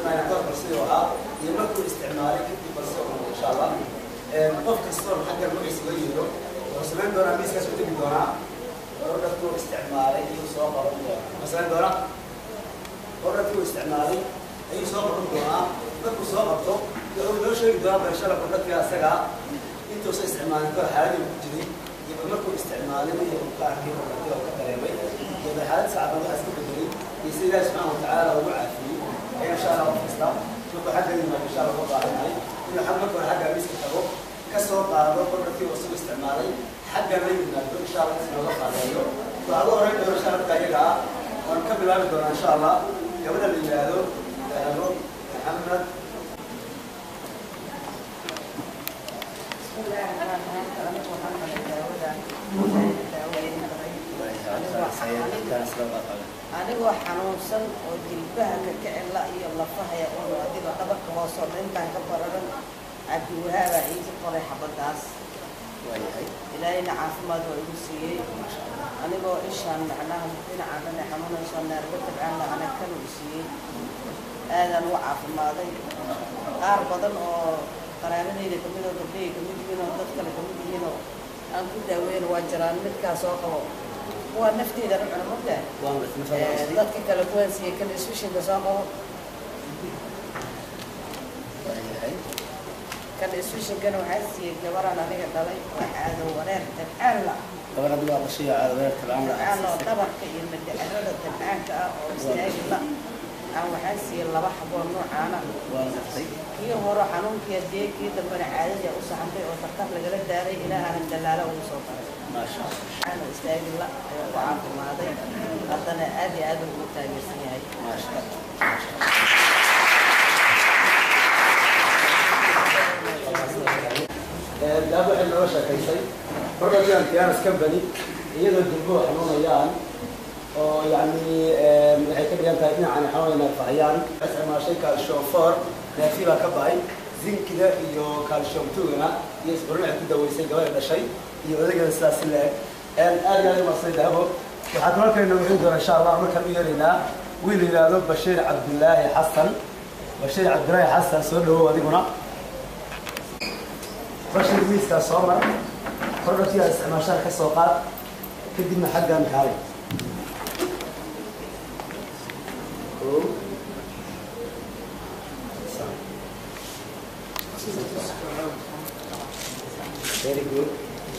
isticmaalay qof sidii ahaa iyo markuu isticmaalay kadib balse uu insha allah qof kastoo xagga magaciisa loo yeero wuxuu samayn doonaa miiskaas u tegi doonaa productkuu isticmaalay ayuu soo qaban doonaa wuxuu samayn doonaa productkuu isticmaalay ayuu soo qaban doonaa markuu soo qabto wuxuu noo sheegi doonaa barashada productka asaga intuusa isticmaalin kor xaaladii ku jiray iyo markuu isticmaalay iyo uu ka arkay productka oo ka dareemay iyo xaalad sacban waxaa iska bedelay iyo sida ilaahi subxaana watacaala ugu caafiyey ayaa insha allah qof kasta markuu xagga yimaado insha allah uga baahannahay inuu xag marka hore xagga miiska tago ka soo qaado productkii uu isagu isticmaalay xagga la yimaado insha allah si looga qaadeeyo waxaa ugu horeyn doona insha allah iyaga ah waan ka bilaabi doonaa insha allah gabadha la yidhaahdo dahabo maxamed anigoo xanuunsan oo jilbaha ka kicila iyo lafahaya un adiga dhabarka hoosoo dhintaan ka bararan cabdiwahaabaa iigi qoray xabadaas ilaahayna caafimaad waa igu siiyey anigoo ishaan macnaha dhinaca dhane xanuunayso neerba tabcaanla anagkan uu siiyey aadaan u caafimaaday qaar badan oo qaraabadayda kamid oo gabdhahey kamid yihiin oo dad kale kamid yihiin oo aan ku daaweyna waa jiraan midkaas oo qabo kuwa nafteedana cuna mogtahay dadka kale kuwaan siiyey kan iswishinka soo qabo kan iswishinkana waxaa siiyey gabaraan aniga dhalay oo caado wareer dabcaan la gabar hadda waa qashiya caado weerarka dabcaan oo dhabarka iyo madacirada dabcaanka ah oo istaagi la aan waxaa siiyey laba xaboo noocaana waa gartay kii hore xanuunkii dee kii dambena caadadii u saxantay oo daktar lagala daaray ilaahana dalaalo ugu soo baray maasha waxaana istaagi la ayuu ku caafimaaday haddana aad iyo aad ugu taageersan yahay maasha daabo waxay nooga sheekaysay productigan pianos company iyadoo jilbuhu xanuunayaan oo yacni waxay ka dhigan tahay dhinacan xanuunay neerfahayaan isticmaashay calcium four neerfii baa ka bahay zinkida iyo calcium tugana iyo isburin ay ku daweysay gabadha dhashay iyo odagana sidaas leeg aad iyo aad umarsay dahabo waxaa kaloo kale nooga heli doona insha allah markaan u yeeraynaa wiil yidhaahdo bashiir cabdulaahi xasan bashiir cabdulaahi xasan soo dhawow adiguna bashir miiskaa soo mar productiga isticmaashaan ka soo qaad kadibna xaggan kaalay Kow. Very good.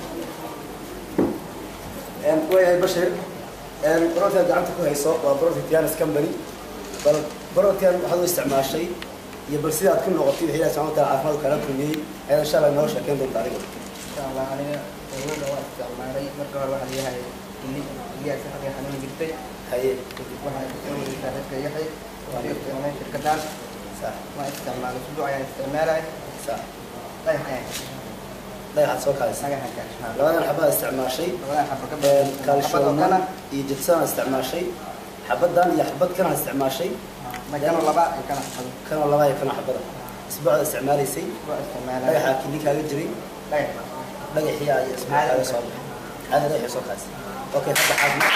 waayahay bashir productiga gacanta ku hayso waa product Tianas company bal productigan waxaad u isticmaashay iyo bal sida aad ku noqotay wixii ilaah subxaana wataala caafimaad kala kulmiyey ayaa insha allah inoo sheekeyn doonta adiga insha allah aniga awooda waa isticmaalay marka hore waxaa leeyahay ili iliyaas xagga xanuun jirtay haye kadib waxaa kasoo wareegtaa dadka yaxay waa isticmaalay shirkadaan sax waa isticmaalay usbuuc ayaan isticmaalay sax dhagax ayaan dhagaxaad soo kaadaysa dhagaxan kaashnaa labadan xabaad isticmaashay labadan xaba ka kaalshooman iyo jibsana isticmaashay xabadan iyo xabad kana isticmaashay magano laba ay kana xado kana laba iyo kana xabada isbuucda isticmaalaysay waa isticmaalay dhagaxa kili kaaga jiray dhagax dhagaxii ay isbuuc kaaga soo baxay caada dhagaxii soo kaadaysa okay hadda caafimaadka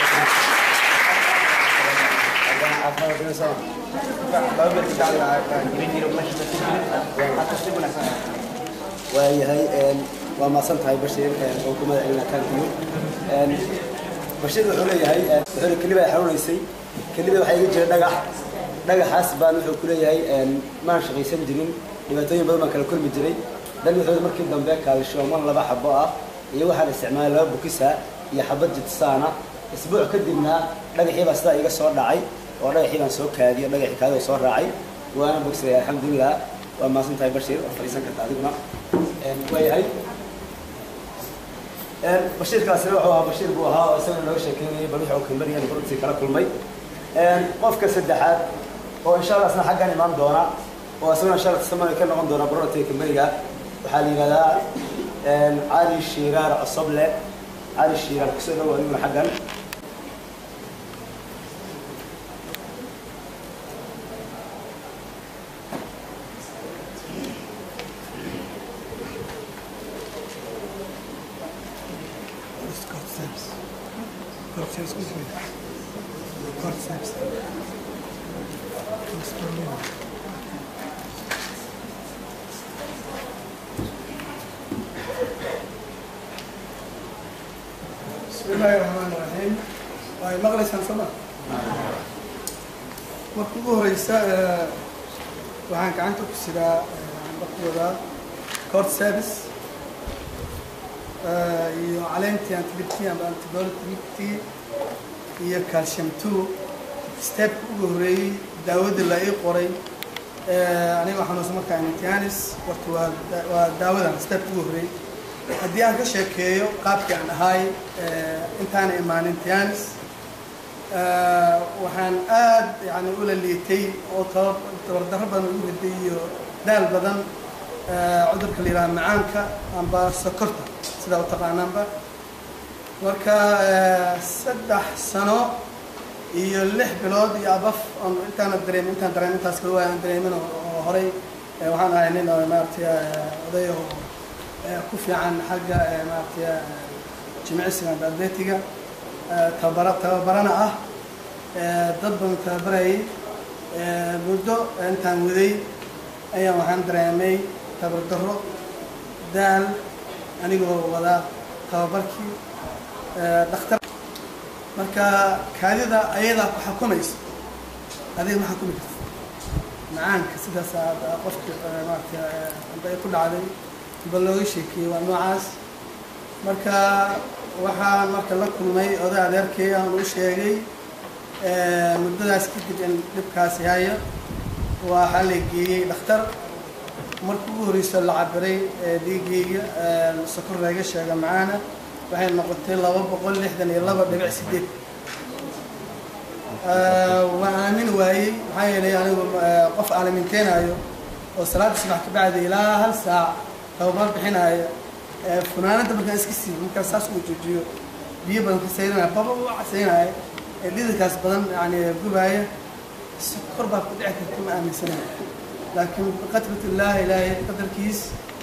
haddana caafimaadka dina soo laba ber ka bacdi jirin jiro meesha dadka jirin hata si wanaagsan waayahay waa maasan tahay bashir oo ku magacelina kankiyo bashir wuxuu leeyahay wuxuu kelibaa xanuunaysay kelibaa waxaa iga jira dhagax dhagaxaas baan wuxuu ku leeyahay maan shaqaysan jirin dhibaatooyin badan baan kala kulmi jiray dan wuxuu markii dambe kaalshooman laba xabo ah iyo waxaan isticmaalay laba bukisa iyo xabad jitsaana isbuuc kadibna dhagaxii baa sidaa iga soo dhacay oo dhagaxii baan soo kaadiyo dhagaxii kaadi oo soo raacay waana bogsaday alxamdulilah waa maasan tahay bashir waa fadhiisan karta adiguna waayahay bashiirkaasina wuxuu ahaa bashiir buu ahaa oo isagana nooga sheekeynayay bal wuxuu kambarigan runtii kala kulmay qofka saddexaad oo insha allah isna xaggan imaan doona oo isagana insha allah tastamana ka noqon doona productiga kambariga waxaa la yidhahdaa cali shiiraar cosoble cali shiiraar kusoo dhow adiguna xaggan bismillaahi raxmaani raxiim way maqlaysaan soo ma marka ugu horeysa eh, waxaan gacanta ku sidaa bakooda court service eh, iyo caleentii antibiotic amba antibiotic iyo calcium two stepka ugu horreeyey daawadii la ii qoray eh, aniga xanuunsan markaa imtihanis horta waa da- waa daawadan stepka ugu horreeyey haddii aan ka sheekeeyo qaabkii aan ahaay eh, intaana imaanin tianis eh, waxaan aad yani ula liitay oo taba- tabardarro badan ugu riday iyo daal badan eh, cudurka la yidhaha macaanka amba sokorta sidaa u taqaanaanba marka eh, saddex sano iyo lix bilood iyo abaf oon intaana dareemin intaan dareemin intaas kale waa aan dareemin oo oo horay eh, waxaan ahay nin oo maaragtay eh, oday oo eh, ku fiican xagga eh, maaragtay eh, jimicsiga amba atletiga eh, tababara tababarana ah eh, dad badan tababarayay eh, muddo intaan waday ayaan waxaan dareemay tabardarro daal anigoo wada tababarkii eh, dhakhtar marka kaadida ayadaa ku xukumaysa adiga ma xukumi karta macaanka sidaas aad qofki eh, maaragtay eh, amba ay ku dhacday ba looga sheekeeyey waa noocaas marka waxaan marka la kulmay oday adeerkay aan u sheegay eh, muddadaas kadib in dhibkaasi haya waxaa la geeyey dhakhtar marka ugu horeysa la cabiray eh, dhiigayga eh, sokor laga sheega macaana waxay noqotay laba boqol lixdan iyo laba dhibic sideed waan aamin waayey maxaa yeelay anigu eh, qof aalaminteenaayo oo salaada subax ka bacdi ilaa hal saac tababar bixinaayo eh, funaanada markaan iska siiyo markaan saas uu joojiyo biyo badan ka sayrinaya baba u casaynaya ee dhididkaas badan yani gubaaya sokor baa ku dhici karta ma aaminsanayo laakiin biqadrat illah ilaahay qadarkiis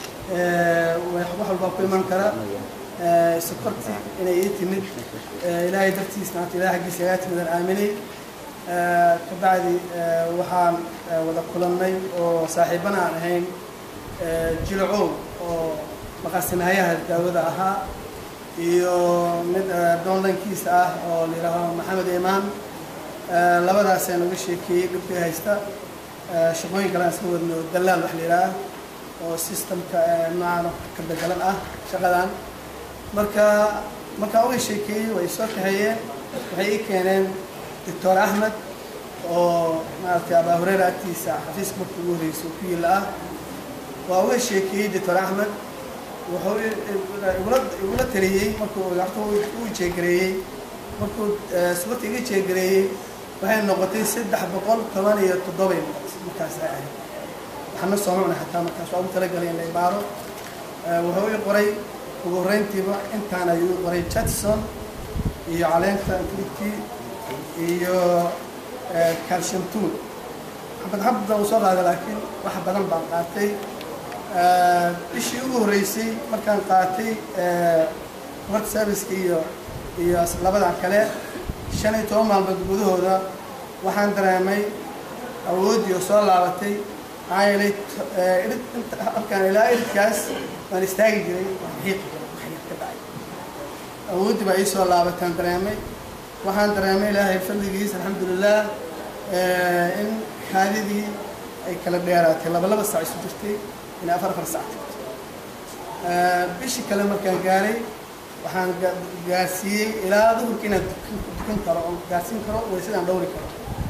eh, wax wax walbaa ku iman kara eh, sokorti inay ii timid eh, ilaahay dartiis maanta ilahay xaggiisa igaa timid aan aaminay Eh, kabacdi eh, waxaan eh, wada kulannay oo saaxiibana aan ahayn eh, jilcow oo maqaasinahayaha daawada ahaa iyo mid eh, doonlankiisa ah oo la yidhaaho maxamed imaan Eh, labadaasaan uga sheekeeyey dhibkii haysta Eh, shaqooyin kale aan isla wadno dalaal wax la yidhaah oo systemka eh, noocan oo ka bedelan ah shaqadan marka markaan uga sheekeeyey way soo kaxeeyeen waxay ii keeneen doctor axmed oo maaragtay abaa hureera agtiisa xafiiska marka ugu horreysay oo ku yiila ah waa uga sheekeeyey doctor axmed wuxuu i- i- igula igula taliyey markuu horta u jeegareeyey markuu eh, subarta iga jeegareeyey waxay noqotay saddex boqol toban iyo toddobay noqotay markaas ay ahayd waxaana soo macna xataa markaas waa ugu talagalay in la ibaaro Eh, wuxuu ii qoray ugu horreyntiiba intaan ayuu ii qoray jetson iyo caleenta antibitii iyo eh, calcium two xabad xabada uu soo qaaday laakiin wax badan baan qaatay Eh, bishii ugu horreysay markaan qaatay eh, marka serviceka iyo iyo labadan kale shan iyo toban maalmood gudahooda waxaan dareemay awooddii oo soo laabatay maxaa yeelay t- eh, irid inta halkaan ilaa iridkaas waan istaagi jiray waan xiiqi jiray wax yar ka dhacay awooddii baa ii soo laabataan dareemay waxaan dareemay ilaahay fadligiisa alxamdulilah eh, in kaadidii ay kala dheeraatay laba laba sac isu jirtay ilaa afar afar sac Eh, bishii kale markaan gaaray waxaan ga- gaarsiiyey ilaa duhurka inaan dukan- dukan karo oo gaarsiin karo waysadaan dhowri karo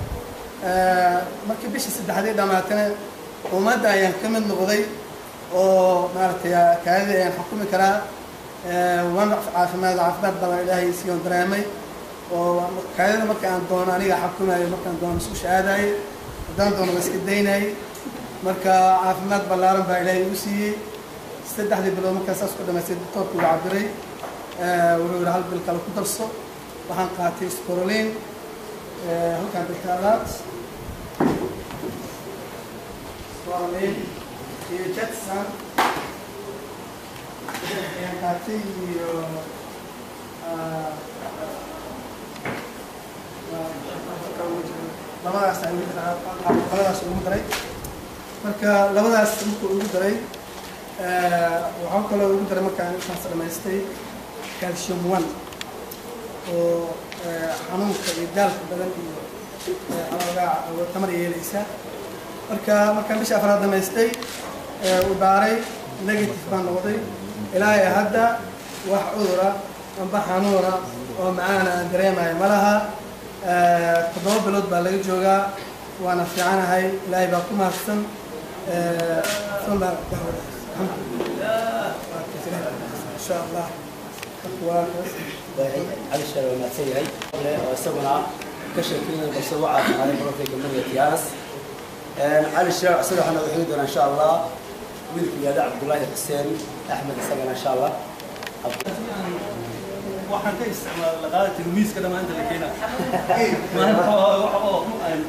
Eh, markii bishii saddexdii dhammaatana ummadda ayaan ka mid noqday oo maaragtay kaadida ayaan xukumi karaa Eh, waan caafimaad caafimaad badan ilaahay siiyoon dareemay oo kaadida marka aan doono aniga xakumayo markaan doono isu aadaayay haddaan doono waa iska daynayay marka caafimaad ballaaran baa ilaahay igu siiyey saddexdii bilood markaa saas ku dhamaystay doctoorku uu cabiray Eh, wuxuu yihi hal bil kale ku darso waxaan qaatay sporolin halkaan bilkaalaad sporolin iyo jetson ayaan qaatay iyo ah, labadaas ay ugu daray labadaas ugu daray marka labadaas markuu ugu daray eh, waxaa kaloo ugu daray markaan intaas dhamaystay calcium one oo eh, xanuunka iyo daalka badan iyo eh, xoogaa oo tamar yeelaysa marka markaan bisha afraad dhammaystay eh, uu baaray negative baan noqday ilaahay hadda wax cudura amba xanuuna oo macaana aan dareemayo ma laha Eh, toddoba bilood baa laga joogaa waana fiicanahay ilaahay baa ku mahadsan Eh, ثم الحمد لله ان شاء الله waa waayahay cali sheer waa mahadsan yahay oo isaguna ka sheekeynaya balse u caafimaday profega mariya tiyaanas cali sheer isaga waxaa nooga xigi doonaa insha allah wiilka yaada cabdullaahi xuseen axmed isagana insha allah waxaan ka isticmaala laqaada tilmiiska dhammaanta la keenaa maanta wax oo aan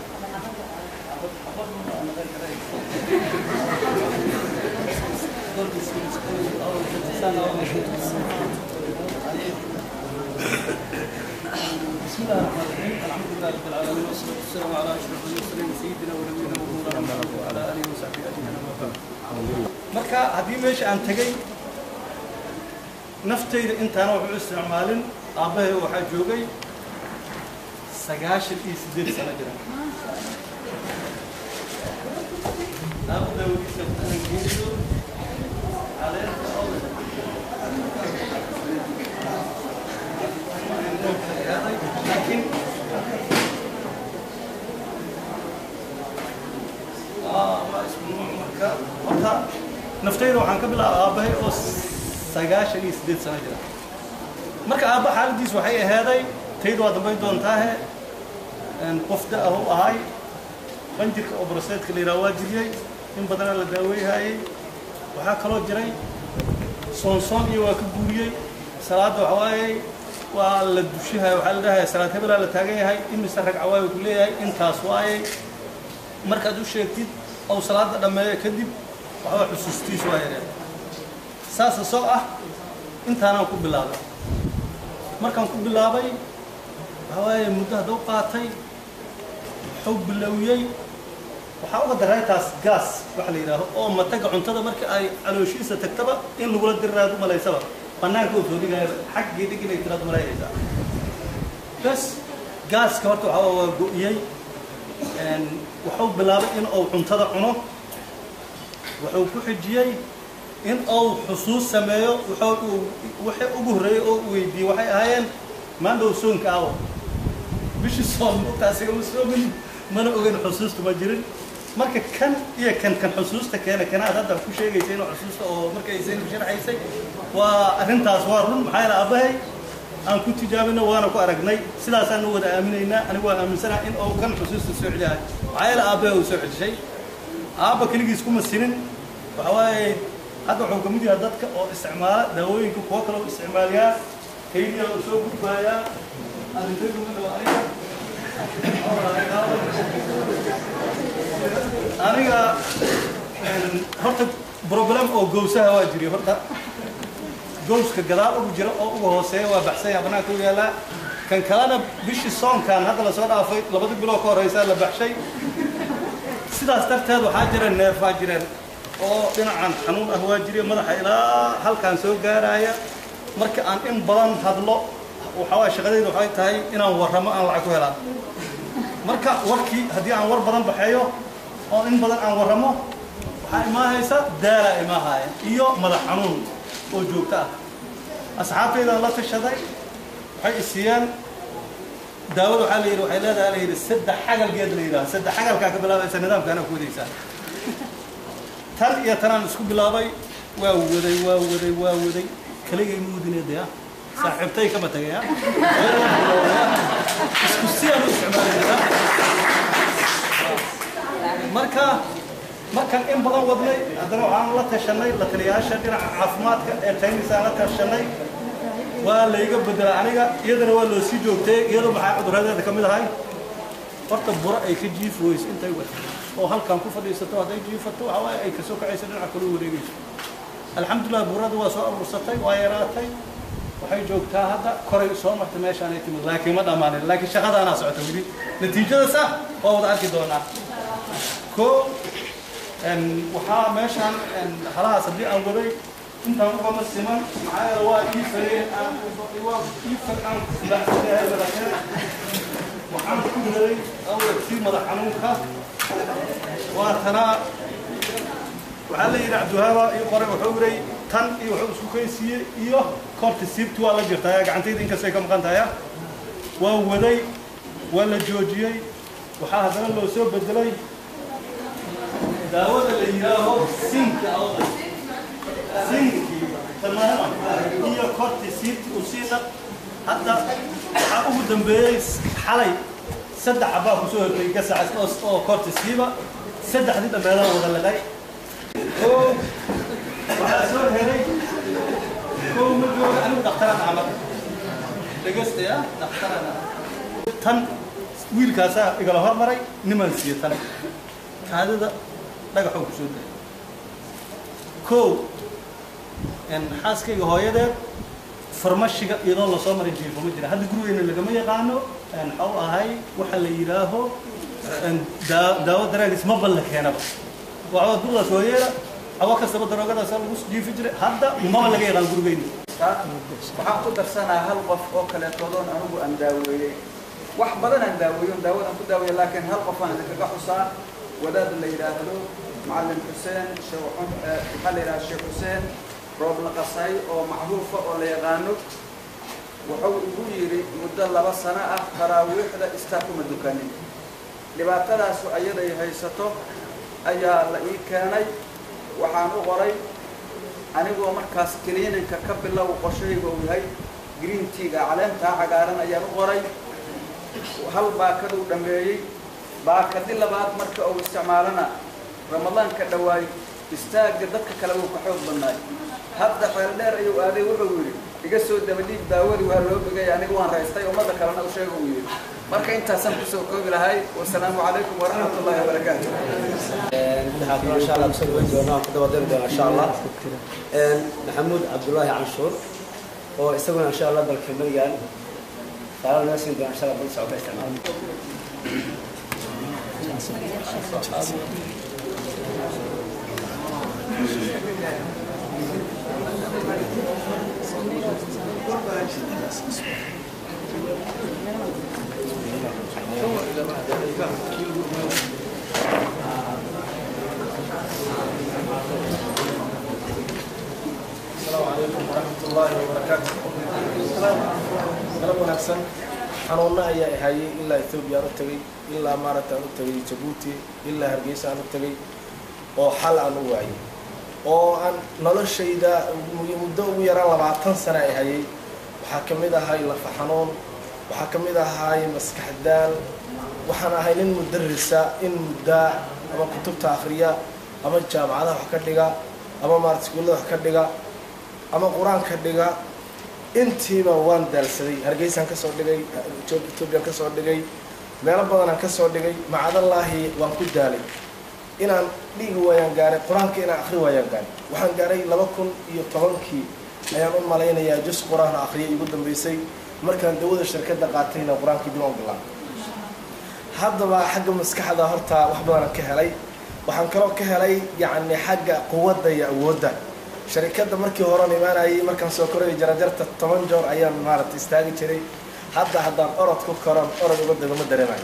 بسم الله الرحمن الرحيم الحمد لله رب العالمين والصلاه والسلام على اشرف المرسلين سيدنا ونبينا ومولانا محمد وعلى اله وصحبه اجمعين اما بعد marka haddii meesha aan tegay naftayda intaana waxu isticmaalin aabbahay waxaa joogay sagaashan iyo siddeed sano jira aabba daawadiisa aan geeliyo caleenta oo laakiin waa isku nuuc marka horta naftayda waxaan ka bilaaba aabbahay oo sagaashan iyo siddeed sano jira marka aabba xaaladiis waxay ahaaday tayda waa dambayn doontaahe qof da ah u ahay qanjirka oo broseedka la yidhaha waa jiriyey in badanaa la daaweyhayey waxaa kaloo jiray soonsoon iyo waa ka guuriyey salaadda waxa waaye waa la dushihaya waxaa la dhahaya salaad hebelaa la taagan yahay imise ragca waayu ku leeyahay intaas waayey markaad u sheegtid ou salaada dhammeeyo kadib waxba xusuustiis waa yareen saasa soo ah intaanaan ku bilaabay markaan ku bilaabay waxaa waaye muddo hadduu qaatay wuxuu bilowiyey waxaa uga daray taas gaas waxa la yidhaaho oo mataga cuntada marka ay calooshiisa tagtaba in lagula diriraad u malaysaba bannaanka uu soo dhigaya xaggii dhig inay tiraad malaynaysaa bas gaaska horta waxaa waa go'iyey wuxuu bilaabay in uu cuntada cuno wuxuu ku xijiyey in uu xusuus sameeyo wuxuu wixii ugu horreeyey oo uu weydiiyey waxay ahaayeen maandhow soonka awo bishii soon mugtaasiga ma soomin mana ogeyn xusuusta ma jirin marka kan iyo kan kan xusuusta keena kanaad hadda ku sheegaysa inuu xusuusta oo marka aysan sharxaysay waa arrintaas waa run maxaa yeele aabbahay aan ku tijaabino waana ku aragnay sidaasaan u wada aaminaynaa anigu waa aaminsanaha in uu kan xusuusta soo celiyahay maxaa yeele aabbahay uu soo celishay aabba keligiis kuma sinin waxa waaye hadda wuxuu kamid yahay dadka oo isticmaala daawooyinka kuwo kale u isticmaaliyaa kaydiya uu soo gudbaayaa arrintay kuma dhawa aniga aniga horta problem oo gowsaha waa jiri horta gowska gadaal ugu jira oo uga hooseeya waa baxsanya banaanka u yaalaa kan kalena bishii soonkan hadda lasoo dhaafay labadii biloo ka horeysaa la baxshay sidaas darteed waxaa jira neefaa jireen oo dhinacan xanuun ah waa jiriya madaxa ilaa halkaan soo gaaraya marka aan in badan hadlo waxaa waaya shaqadayda waxay tahay inaan warramo aan lacag ku helaan marka warkii haddii aan war badan baxeeyo oo in badan aan warramo waxaa imaahaysa daalaa imaahaya iyo madax xanuun oo joogto ah asxaabtaydaan la tashaday waxay isiiyeen daawada waxaa la yidhi waxay leedahay la yidhi saddex xagalgeed la yidhaha saddex xagalkaa ka bilaabaysa nidaamkaana ku wadaysaa tan iyo tanaan isku bilaabay waa waday waa waday waa waday kaligay ma wadineedaya saaxiibtay kama tagaya isku siyaan u isticmaalayna marka markaan in badan wadnay haddana waxaan la tashanay la taliyayaasha dhinaca caafimaadka ee taynisaan la tashanay waa layga bedela aniga iyadana waa loo sii joogtay iyadoo maxaa cuduradeeda ka mid ahay horta buro ay ka jiifi weyso intay wata oo halkan ku fadhiisato hadday jiifato waxa waaye ay kasoo kacayso dhinaca kale u wareegayso alxamdulilah burada waa soo aruursatay waa yaraatay waxay joogtaa hadda koray soo martay meeshaan ay timid laakiin ma dhammaanin laakiin shaqadaanaa socota weli natiijadaas ah waa wada arki doonaa ko waxaa meeshaan halahaas haddii aan waday intaan ugama siman maxaa yeele waa ii fareen aan waa ii far aan silaaxsanahay madaxyada waxaan ku helay awladkii madax xanuunka waa tanaa waxaa la yidhi cabdiwahaaba ii qoray wuxuu yiray tan iyo wuxuu isku kaysiiyey iyo korti siibti waa la jirtaa gacantayda inkastay ka maqan tahay waa waday waa la joojiyey waxaa haddana loo soo bedelay daawada la yidhaaho sinka awda sinkii tamaama iyo korti siibti usiina hadda waxaa ugu dambeeyey xalay saddex xabaa kusoo hortay gasac oo oo korti siiba saddexdii dhammeedaan wada laqay oo waxaa soo helay kow ma jooga anigu dhakhtaraan camal dhegestaya dhakhtaraan tan wiilkaasaa igala hormaray niman siiye tan kaadida dhagaxoo kusoo dayay kow xaaskayga hooyadeed farmashiga iyadoo lasoo marin jiifo ma jira hadda gurigeyna lagama yaqaano maxau ahay waxa la yidhaaho daa- daawo daraagis ma balla keenaba waa dudaas hooyeeda hawa kastaba daroogadaasa lagu jiifi jiray hadda maba laga yaqaan gurigeyna waxaan ku darsanaa hal qof oo kaleetoodoon anigu aan daaweeyey wax badan aan daaweeyo daawadaan ku daaweeyey laakiin hal qof aan idinkaga xusaa wadaad la yidhaahdo macalin xuseen sheekh cun- eh, maxaa la yidhahda sheekh xuseen roob la qasay oo macruufa oo la yaqaano wuxuu igu yidhi muddo laba sano ah taraawiixda istaa kuma dukanin dhibaatadaasu ayaday haysato ayaa la ii keenay waxaan u qoray anigoo markaas kiliininka ka bilow qorshayga uu yahay green teaga caleentaa cagaaran ayaan u qoray hal baakaduu dhammeeyey baakadi labaad marka uu isticmaalana ramadaanka dhawaay istaagga dadka kale wuu ka xoog badnaay hadda xeel dheer ayuu aaday wuxuu yidhi iga soo dabadhiig daawadii waa loo bogay anigu waan raystay ummadda kalena u sheega uu yidhi marka intaasaan kusoo koobi lahay wasalaamu calaykum waraxmat ullahi wabarakaatu waxaa kaloo insha allah kusoo dhaweyn doona waan ku dabadari doona insha allah maxamuud cabdullaahi canshuur oo isaguna insha allah dalka marigan taala naga siin doona insha allah bal socota isticmaal السلام عليكم ورحمة الله وبركاته galab wanaagsan xanuuna ayaa hayay ilaa ethoobiya aan u tegay ilaa maaragta aan u tegay jabuuti ilaa hargeysa aan u tegay oo xal aan u waayay oo aan noloshayda muddo ugu yaraan labaatan sano ay hayay waxaa ka mid ahay lafa xanuun waxaa ka mid ahay maskax daal waxaan ahay nin mudarisa in muddaa ama kutubta akhriya ama jaamacadaha wax ka dhiga ama maarata iskuullada wax ka dhiga ama qur-aanka dhiga intiiba waan daalsaday hargeysaan ka soo dhigay ethoobiyan ka soo dhigay meelo badanaan ka soo dhigay macadallaahi waan ku daalay inaan dhigi waayaan gaaray qur-aanka inaan akhri waayaan gaaray waxaan gaaray laba kun iyo tobankii ayaan u malaynayaa jus qur-aan akhriya igu dambeysay markaan dawada shirkadda qaatayna qur-aankii dib aan bilaabay haddaba xagga maskaxda horta wax badanaan ka helay waxaan kaloo ka helay yacni xagga quwadda iyo awoodda sharikadda markii horean imaanayay markaan soo korayay jarajarta toban joor ayaan maaragta istaagi jiray hadda haddaan orod ku koron orod uga dagama dareemayo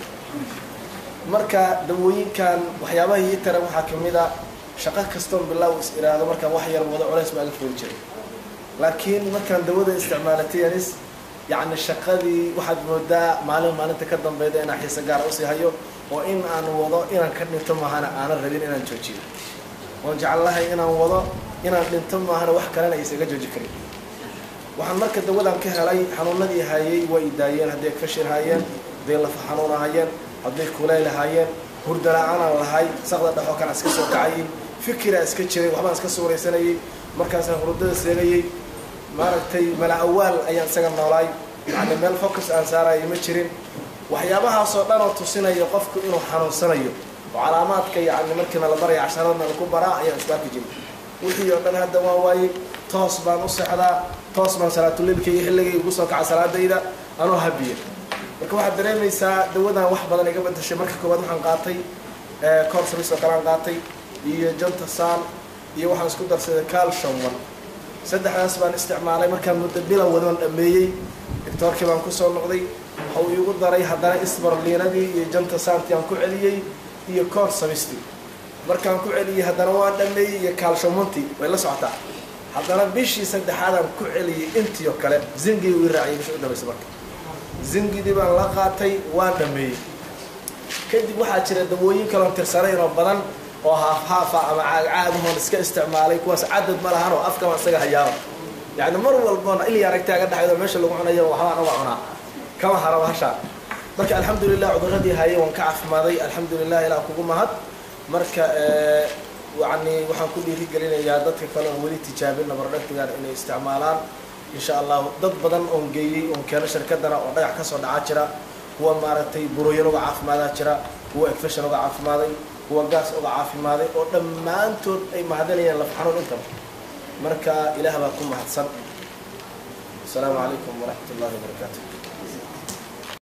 marka dawooyinkan waxyaabaha ii tara waxaa ka mid a shaqo kastoon bilaaw is iraado markaan wax yar wado culays baa ga fooli jiray laakiin markaan dawada isticmaalatay anis yacni shaqadii waxaad moodaa maalin maalinta ka dambeyda inaan xiise gaara usii hayo oo in aan wado inaan ka dhinto maahana aanan rabin inaan joojiyo oon jeclahay inaan wado inaan dhinto maahana wax kalena aysaga jooji karin waxaan marka dawadan ka helay xanuunadii hayay waa i daayeen hadday fashil haayeen hadday lafa xanuun ahaayeen hadday kuleyl ahaayeen hurda la-aanaan lahay saqda dhexoo kale iska soo kacayay fikiraa iska jiray waxbaan iska suuraysanayay markaasaan hurdada seegayay maaragtay mala awaal ayaan isaga noolaay yacni meel focus aan saarayo ma jirin waxyaabahaasoo dhan oo tusinaya qofku inuu xanuunsanayo oo calaamaadka yacni markiina la baraya casharadna laku baraa ayaan isku arki jiray wixii oo dhan hadda waan waayey toos baan u sexdaa toos baan salaatuleilka iyo xilligay ugu soo kaca salaadayda anoo habiya marka waxaad dareemaysaa dawadan wax badan iga bedashay marka koowaad waxaan qaatay corsris oo kalean qaatay iyo janta saan iyo waxaan isku darsaday calcium one saddexdaas baan isticmaalay markaan muddo bilan wadoon dhameeyey doctoorkii baan kusoo noqday waxa uu iigu daray haddana isbarliinadii iyo janta saanti aan ku celiyey iyo koor samisti markaan ku celiyey haddana waan dhameeyey iyo kaalshomonti way la socotaa haddana bishii saddexaadaan ku celiyey intii oo kale zingii ii raaciyay bishii u dhamaysa marka zingidii baan la qaatay waan dhameeyey kadib waxaa jira dawooyin kaloon tirsanayn oo badan oo haafhaafa ama caagcaagahoon iska isticmaalay kuwaas cadad ma lahan oo afkama isaga hayaaba yacni mar walboona ili aragtaaga dhexdo meesha lagu cunayo waxbaan uga cunaa kama haraba hashaan marka alxamdulilah cuduradii hayay waan ka caafimaday alxamdulilah ilaa kugu mahad marka yani waxaan ku dhiirigelinayaa dadka kale oon weli tijaabin nabardhagtigan inay isticmaalaan insha allahu dad badan oon geeyey oon keeno shirkadana oo dhagax kasoo dhacaa jira kuwa maaragtay burooyin uga caafimaadaa jira kuwa efeshan uga caafimaaday kuwa gaas uga caafimaaday oo dhammaantood ay mahadinayaan laf xanuun intaba marka ilaah baa ku mahadsan asalaamu calaykum waraxmat ullahi wabarakaatu